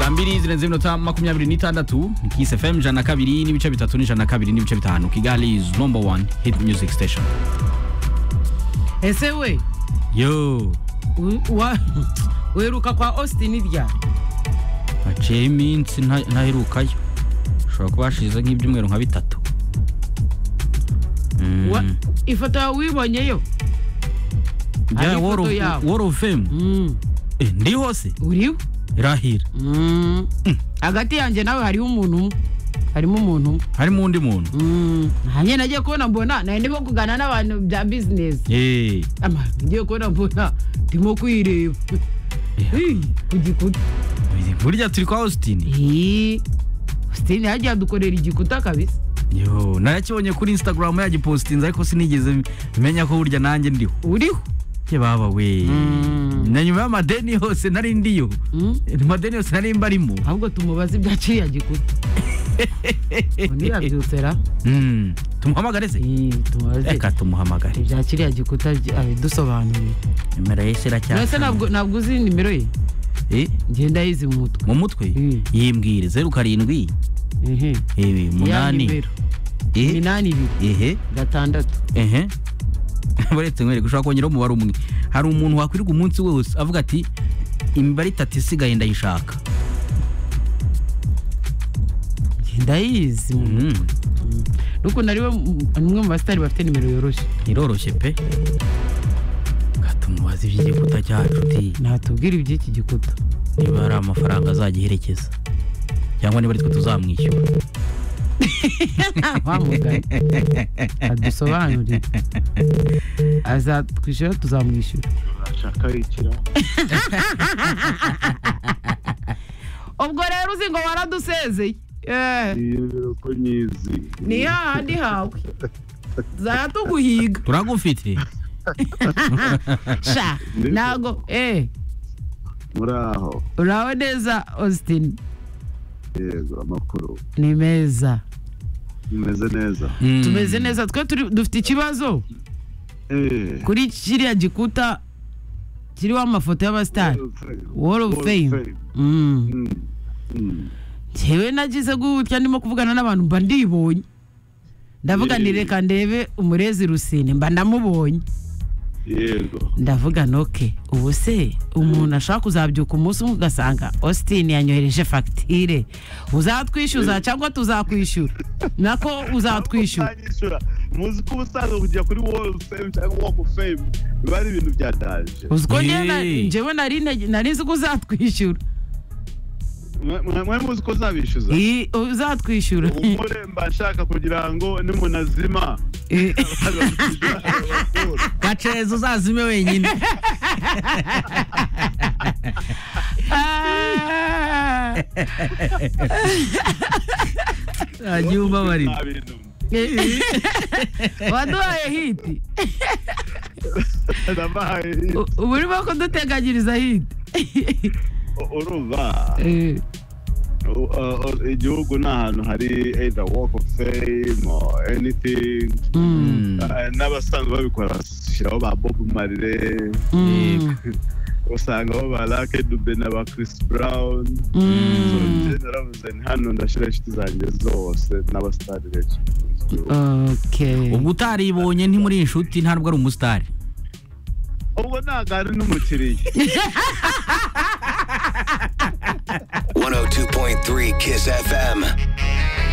saa mbiri zirenze iminota makumyabiri n'itandatu kisi fm ijana na kabiri n'ibice bitatu n'ijana na kabiri n'ibice bitanu kigali is number one hit music station ese we yo u- wa- uheruka kwa austin rya haciyeho iminsi nta- ntaherukayo ushobora kuba hashize nk'ibyumweru nka bitatu Mm. Wa- ifoto yawe wibonyeyo Bya hari Wall ifoto of- yabo. Wall of Fame Mm, Eh, ndi hose uriho irahira Mm. hagati yanjye nawe hariho umuntu umwe harimo umuntu umwe harimo undi muntu Mm, nanjye nagiye kubona mbona nari ndimo kuganira n'abantu bya bizinesi Eh, ama ngiye kubona mbona ndimo kwireba Ih, ku gikuta burya turi kwa austin Ih, austin yagiye adukorera igikuta kabisa yo narakibonye kuri instagram yagipostinze ariko sinigeze menya ko burya nanjye ndiho uriho ye baba we Mm. na nyuma y'amadeni yose nari ndiyo Mm. amadeni yose nari mbarimo ahubwo tumubaze ibya kiriya gikuta undi yabyutse ra Mm, tumuhamagare se Ih, tumubaze reka tumuhamagare ibya kiriya gikuta byi- abidusobanuriye nimero ye se iracyafite. mbese ntabwo ntabwo uzi nimero ye Eh, ngenda yizi mu mutwe mu mutwe Mm. yimbwire zeru karindwi Ehe. eh, Ya umunani nimero eh, minani ibiri ehe gatandatu ehe baretse nkwereka ushobora kongeraho umubare umwe hari umuntu wakwirirwa umunsi wose avuga ati imibare itatu isigaye ndayishaka ngenda yizi mu Mm, n'ukuntu ari we m- umwe mu basitari bafite nimero yoroshye iroroshye pe gatumubaza iby'igikuta cyacu uti natubwira iby'iki gikuta niba hari amafaranga azagiherekeza cyangwa niba ari twe tuzamwishyura wamugana adusobanurire azatwishyura tuzamwishyura urashaka rikira ubwo rero uzi ngo waradusezeye Eh, iyo ko nyizi ni hahandi hawe zatuguhiga turagufite sha ntago eh muri aho uraho neza austin yego amakuru ni meza bimeze neza Mm. tumeze neza twe turi- dufite ikibazo Eh, kuri kiriya gikuta kiriho amafoto y'abasitari Wall of Fame. Wall of Fame. Mm. Mm, mm. njyewe nagize gutya ndimo kuvugana n'abantu mba ndibonye ndavuga nti Yee. reka ndebe umurezi rusine mba ndamubonye yego ndavuga noke ubu se umuntu ashaka kuzabyuka umunsi umwe ugasanga austin yanyohereje fagitire uzatwishyuza cyangwa tuzakwishyura nako uzatwishyura Uzanyishyura. muzi ko ubusanzwe kujya kuri wall of fame cyangwa walk of fame biba ari ibintu byadaje uzi ko njyewe na- Yee. njyewe nari nte- nari nzi ko uzatwishyura Mwe- mwe mwe muzi ko uzabishyuza Ii, uzatwishyura umugore mba nshaka kugira ngo nimuntu azima Eh, azamwishyura ayo makuru. gaceza uzazime wenyine ah. agiye ubabarira Nta bintu. Eh, waduhaye hiti Ndabahaye. U- ubu urimo kuduteganyiriza hiti U- urumva U- uh, uh, igihugu ni ahantu hari either walk of fame or anything Mm, Mm. Uh, n'abasanzwe babikora bashyiraho ba bob marley mm, usangaho ba lake dube na ba chris brown So, mm. njye naravuze nti hano ndashyira inshuti zanjye zose n'abasitari benshi Okay. ubwo utaribonye ntimuri inshuti ntabwo ari umusitari ubwo ntabwo ari n'umukiriya 102.3 Kiss FM.